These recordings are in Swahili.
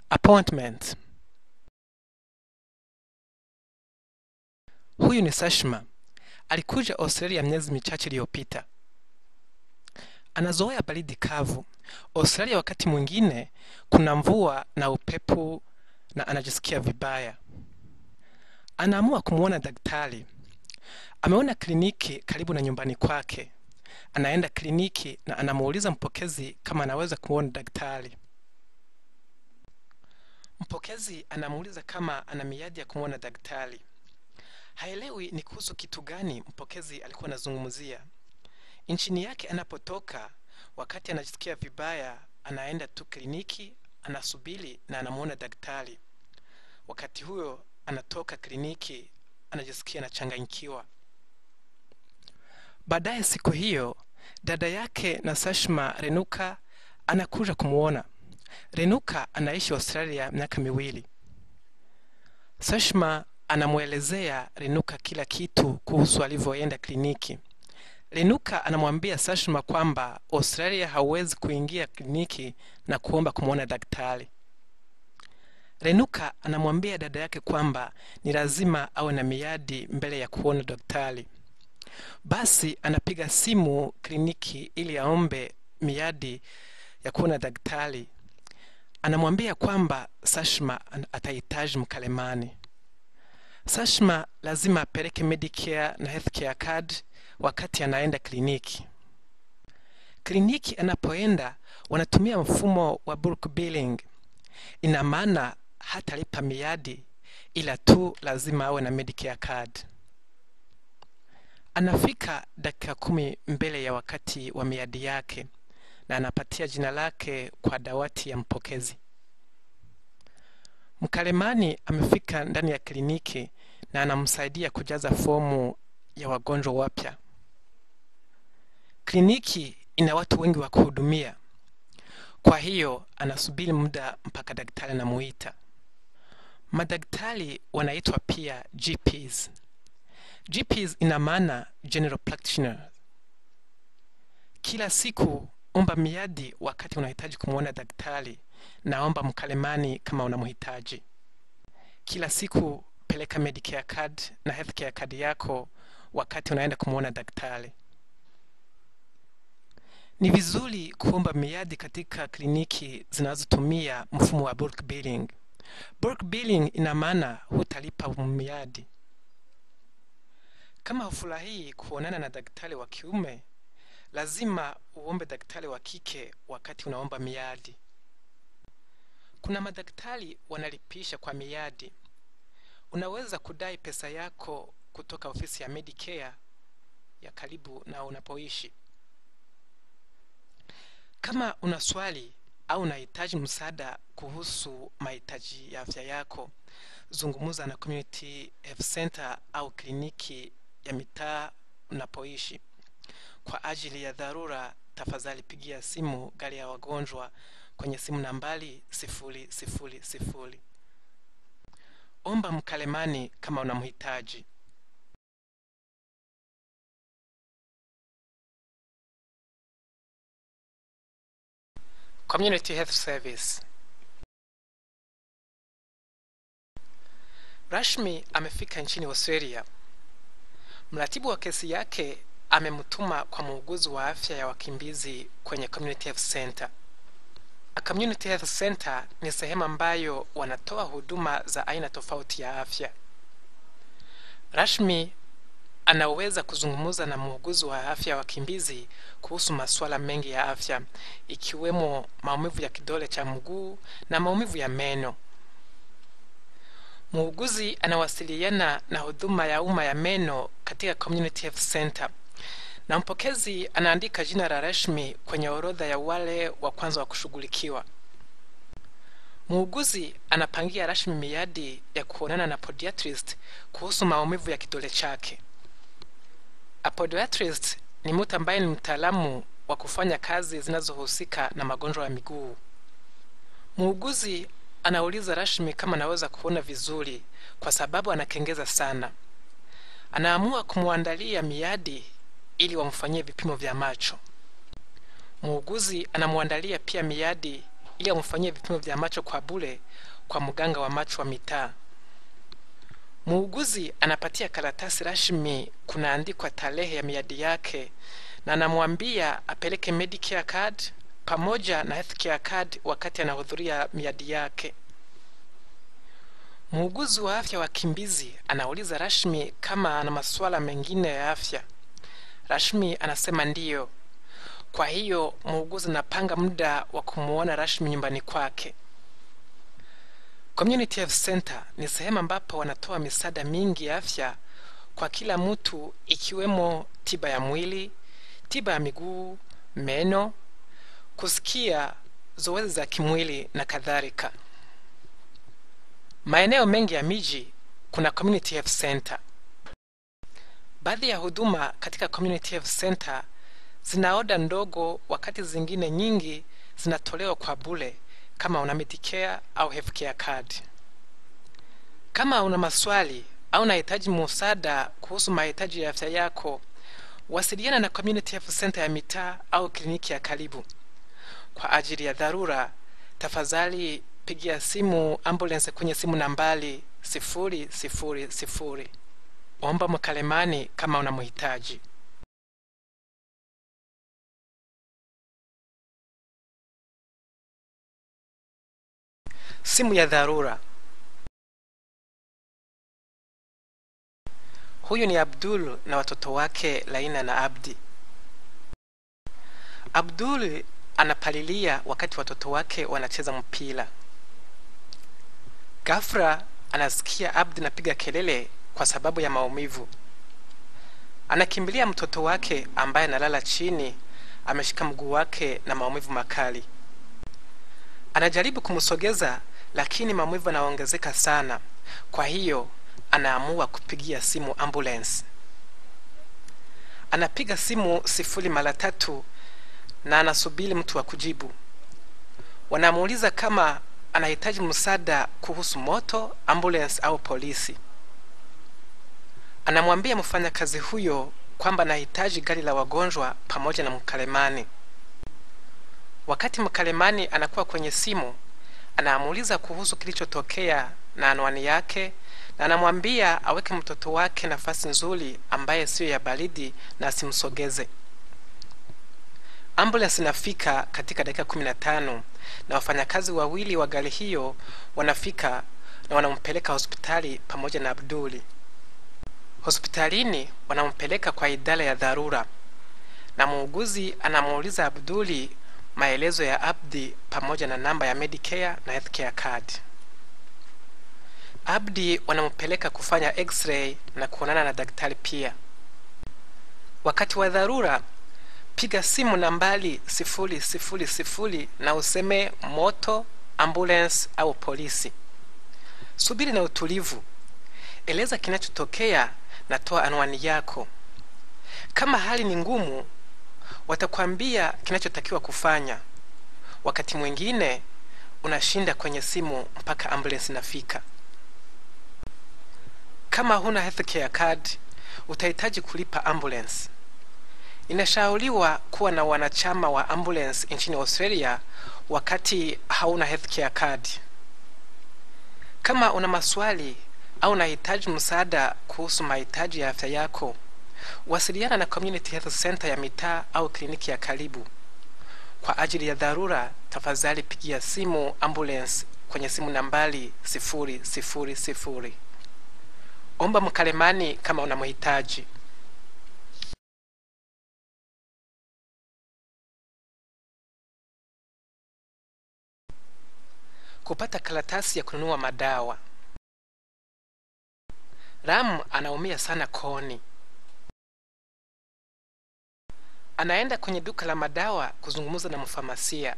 Appointment. Huyu ni Sashma. Alikuja Australia miezi michache iliyopita. Anazoea baridi kavu. Australia wakati mwingine kuna mvua na upepo na anajisikia vibaya. Anaamua kumwona daktari. Ameona kliniki karibu na nyumbani kwake. Anaenda kliniki na anamuuliza mpokezi kama anaweza kumwona daktari. Mpokezi anamuuliza kama ana miadi ya kumwona daktari. Haelewi ni kuhusu kitu gani mpokezi alikuwa anazungumzia. Nchini yake anapotoka, wakati anajisikia vibaya, anaenda tu kliniki, anasubiri na anamwona daktari. Wakati huyo anatoka kliniki, anajisikia anachanganyikiwa. Baadaye siku hiyo, dada yake na Sashma Renuka anakuja kumwona. Renuka anaishi Australia miaka miwili. Sashma anamwelezea Renuka kila kitu kuhusu alivyoenda kliniki. Renuka anamwambia Sashma kwamba Australia hauwezi kuingia kliniki na kuomba kumwona daktari. Renuka anamwambia dada yake kwamba ni lazima awe na miadi mbele ya kuona daktari. Basi anapiga simu kliniki ili aombe miadi ya kuona daktari. Anamwambia kwamba Sashma atahitaji mkalemani. Sashma lazima apeleke Medicare na Healthcare card wakati anaenda kliniki. Kliniki anapoenda wanatumia mfumo wa bulk billing. Ina maana hatalipa miadi, ila tu lazima awe na Medicare card. Anafika dakika kumi mbele ya wakati wa miadi yake na anapatia jina lake kwa dawati ya mpokezi. Mkalemani amefika ndani ya kliniki na anamsaidia kujaza fomu ya wagonjwa wapya. Kliniki ina watu wengi wa kuhudumia, kwa hiyo anasubiri muda mpaka daktari anamuita. Madaktari wanaitwa pia GPs. GPs ina maana general practitioner. Kila siku omba miadi wakati unahitaji kumwona daktari na omba mkalemani kama unamhitaji. Kila siku peleka Medicare card na Healthcare card yako wakati unaenda kumwona daktari. Ni vizuri kuomba miadi katika kliniki zinazotumia mfumo wa bulk billing. Bulk billing ina maana hutalipa miadi. Kama hufurahii kuonana na daktari wa kiume, lazima uombe daktari wa kike wakati unaomba miadi. Kuna madaktari wanalipisha kwa miadi. Unaweza kudai pesa yako kutoka ofisi ya Medicare ya karibu na unapoishi. Kama una swali au unahitaji msaada kuhusu mahitaji ya afya yako, zungumza na Community Health Center au kliniki ya mitaa unapoishi. Kwa ajili ya dharura, tafadhali pigia simu gari ya wagonjwa kwenye simu nambari sifuri sifuri sifuri. Omba mkalemani kama unamhitaji. Community Health Service. Rashmi amefika nchini Australia. Mratibu wa kesi yake amemtuma kwa muuguzi wa afya ya wakimbizi kwenye Community Health Center. A Community Health Center ni sehemu ambayo wanatoa huduma za aina tofauti ya afya. Rashmi anaweza kuzungumza na muuguzi wa afya ya wakimbizi kuhusu masuala mengi ya afya ikiwemo maumivu ya kidole cha mguu na maumivu ya meno. Muuguzi anawasiliana na huduma ya umma ya meno katika Community Health Center na mpokezi anaandika jina la Rashmi kwenye orodha ya wale wa kwanza wa kushughulikiwa. Muuguzi anapangia Rashmi miadi ya kuonana na podiatrist kuhusu maumivu ya kidole chake. A podiatrist ni mtu ambaye ni mtaalamu wa kufanya kazi zinazohusika na magonjwa ya miguu. Muuguzi anauliza Rashmi kama anaweza kuona vizuri kwa sababu anakengeza sana. Anaamua kumwandalia miadi ili wamfanyie vipimo vya macho. Muuguzi anamwandalia pia miadi ili amfanyie vipimo vya macho kwa bure kwa mganga wa macho wa mitaa. Muuguzi anapatia karatasi rasmi, kunaandikwa tarehe ya miadi yake, na anamwambia apeleke Medicare card pamoja na healthcare card wakati anahudhuria miadi yake. Muuguzi wa afya wakimbizi anauliza Rashmi kama ana masuala mengine ya afya. Rashmi anasema ndiyo. Kwa hiyo muuguzi anapanga muda wa kumuona Rashmi nyumbani kwake. Community Health Center ni sehemu ambapo wanatoa misaada mingi ya afya kwa kila mtu, ikiwemo tiba ya mwili, tiba ya miguu, meno, kusikia, zoezi za kimwili na kadhalika. Maeneo mengi ya miji kuna community health center. Baadhi ya huduma katika community health center zina oda ndogo, wakati zingine nyingi zinatolewa kwa bure kama una Medicare au healthcare card. Kama una maswali au unahitaji msaada kuhusu mahitaji ya afya yako, wasiliana na community health center ya mitaa au kliniki ya karibu. Kwa ajili ya dharura, tafadhali pigia simu ambulance kwenye simu nambari sifuri sifuri sifuri. Omba mkalemani kama unamhitaji. Simu ya dharura. Huyu ni Abdul na watoto wake Laina na Abdi. Abdul anapalilia wakati watoto wake wanacheza mpira. Ghafla anasikia Abdi napiga kelele kwa sababu ya maumivu. Anakimbilia mtoto wake ambaye analala chini, ameshika mguu wake na maumivu makali. Anajaribu kumsogeza, lakini maumivu yanaongezeka sana. Kwa hiyo anaamua kupigia simu ambulance. Anapiga simu sifuri mara tatu na anasubiri mtu wa kujibu. Wanamuuliza kama anahitaji msaada kuhusu moto, ambulance au polisi. Anamwambia mfanyakazi huyo kwamba anahitaji gari la wagonjwa pamoja na mkalemani. Wakati mkalemani anakuwa kwenye simu, anamuuliza kuhusu kilichotokea na anwani yake, na anamwambia aweke mtoto wake nafasi nzuri ambaye siyo ya baridi na asimsogeze. Ambulance inafika katika dakika kumi na tano na wafanyakazi wawili wa gari hiyo wanafika na wanampeleka hospitali pamoja na Abduli. Hospitalini wanampeleka kwa idara ya dharura, na muuguzi anamuuliza Abduli maelezo ya Abdi pamoja na namba ya Medicare na healthcare card. Abdi wanampeleka kufanya x-ray na kuonana na daktari pia. Wakati wa dharura, piga simu nambari sifuri sifuri sifuri na useme moto, ambulance au polisi. Subiri na utulivu, eleza kinachotokea na toa anwani yako. Kama hali ni ngumu, watakwambia kinachotakiwa kufanya. Wakati mwingine unashinda kwenye simu mpaka ambulance inafika. Kama huna healthcare card, utahitaji kulipa ambulance. Inashauriwa kuwa na wanachama wa ambulance nchini Australia wakati hauna healthcare card. Kama una maswali au unahitaji msaada kuhusu mahitaji ya afya yako, wasiliana na Community Health Center ya mitaa au kliniki ya karibu. Kwa ajili ya dharura, tafadhali pigia simu ambulance kwenye simu nambari sifuri sifuri sifuri. Omba mkalemani kama unamhitaji. Kupata karatasi ya kununua madawa. Ram anaumia sana kooni. Anaenda kwenye duka la madawa kuzungumza na mfamasia.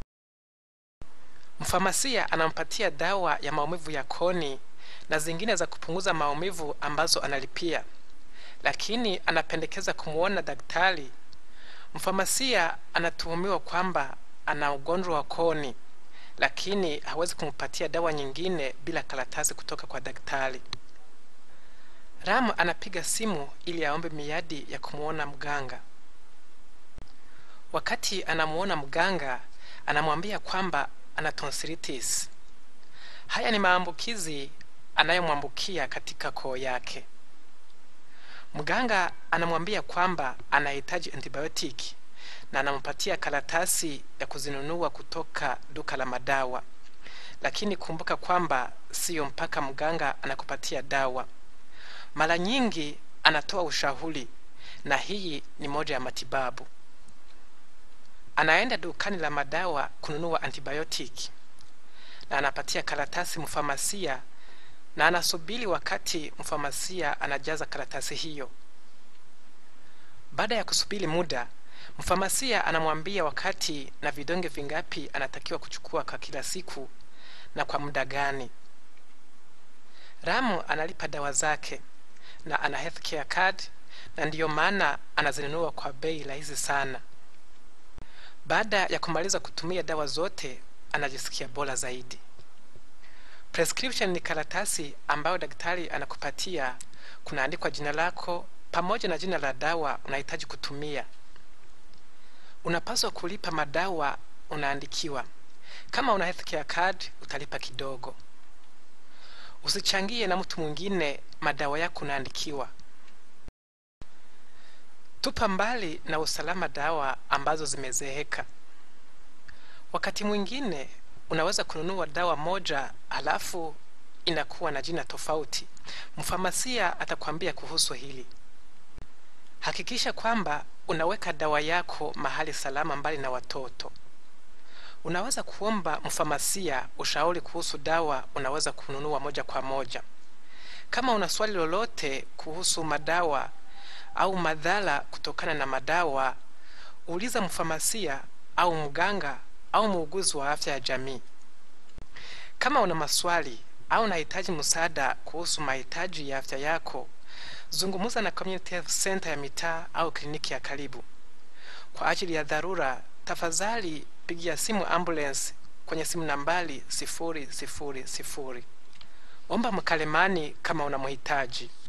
Mfamasia anampatia dawa ya maumivu ya kooni na zingine za kupunguza maumivu ambazo analipia, lakini anapendekeza kumwona daktari. Mfamasia anatuhumiwa kwamba ana ugonjwa wa kooni, lakini hawezi kumpatia dawa nyingine bila karatasi kutoka kwa daktari. Ram anapiga simu ili aombe miadi ya kumwona mganga. Wakati anamuona mganga, anamwambia kwamba ana tonsilitis. Haya ni maambukizi anayomwambukia katika koo yake. Mganga anamwambia kwamba anahitaji antibiotiki na anampatia karatasi ya kuzinunua kutoka duka la madawa, lakini kumbuka kwamba siyo mpaka mganga anakupatia dawa. Mara nyingi anatoa ushauri, na hii ni moja ya matibabu. Anaenda dukani la madawa kununua antibiotiki na anapatia karatasi mfamasia na anasubiri wakati mfamasia anajaza karatasi hiyo. Baada ya kusubiri muda, mfamasia anamwambia wakati na vidonge vingapi anatakiwa kuchukua kwa kila siku na kwa muda gani. Ramu analipa dawa zake na ana healthcare card, na ndiyo maana anazinunua kwa bei rahisi sana. Baada ya kumaliza kutumia dawa zote, anajisikia bora zaidi. Prescription ni karatasi ambayo daktari anakupatia, kunaandikwa jina lako pamoja na jina la dawa unahitaji kutumia. Unapaswa kulipa madawa unaandikiwa. Kama una healthcare card utalipa kidogo. Usichangie na mtu mwingine madawa yako unaandikiwa. Tupa mbali na usalama dawa ambazo zimezeeka. Wakati mwingine unaweza kununua dawa moja halafu inakuwa na jina tofauti. Mfamasia atakwambia kuhusu hili. Hakikisha kwamba unaweka dawa yako mahali salama mbali na watoto. Unaweza kuomba mfamasia ushauri kuhusu dawa unaweza kununua moja kwa moja. Kama una swali lolote kuhusu madawa au madhara kutokana na madawa, uliza mfamasia au mganga au muuguzi wa afya ya jamii. Kama una maswali au unahitaji msaada kuhusu mahitaji ya afya yako, zungumza na community health center ya mitaa au kliniki ya karibu. Kwa ajili ya dharura, tafadhali pigia simu ambulance kwenye simu nambari sifuri sifuri sifuri. Omba mkalemani kama unamhitaji.